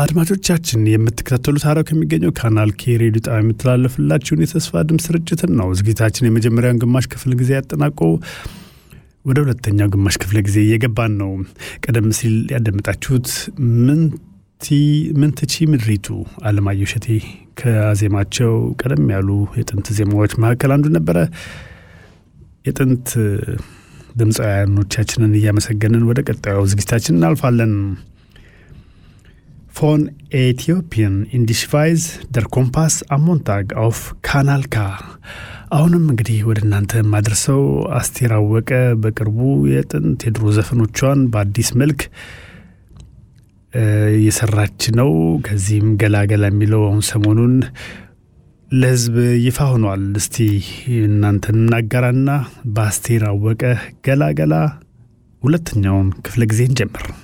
አድማጮቻችን የምትከታተሉት ሐረር ከሚገኘው ካናል ኬ ሬዲዮ ጣቢያ የሚተላለፍላችሁን የተስፋ ድምፅ ስርጭትን ነው። ዝግጅታችን የመጀመሪያውን ግማሽ ክፍል ጊዜ ያጠናቆ ወደ ሁለተኛው ግማሽ ክፍለ ጊዜ እየገባን ነው። ቀደም ሲል ያደመጣችሁት ምንትቺ ምድሪቱ አለማየሁ እሸቴ ከዜማቸው ቀደም ያሉ የጥንት ዜማዎች መካከል አንዱ ነበረ። የጥንት ድምፃውያኖቻችንን እያመሰገንን ወደ ቀጣዩ ዝግጅታችን እናልፋለን። ፎን ኤቲዮፒን ኢንዲሽቫይዝ ደር ኮምፓስ አሞንታግ አውፍ ካናል ካ። አሁንም እንግዲህ ወደ እናንተ የማደርሰው አስቴር አወቀ በቅርቡ የጥንት የድሮ ዘፈኖቿን በአዲስ መልክ እየሰራች ነው። ከዚህም ገላገላ የሚለው አሁን ሰሞኑን ለሕዝብ ይፋ ሆኗል። እስቲ እናንተን እናጋራና በአስቴር አወቀ ገላገላ ሁለተኛውን ክፍለ ጊዜ እንጀምር።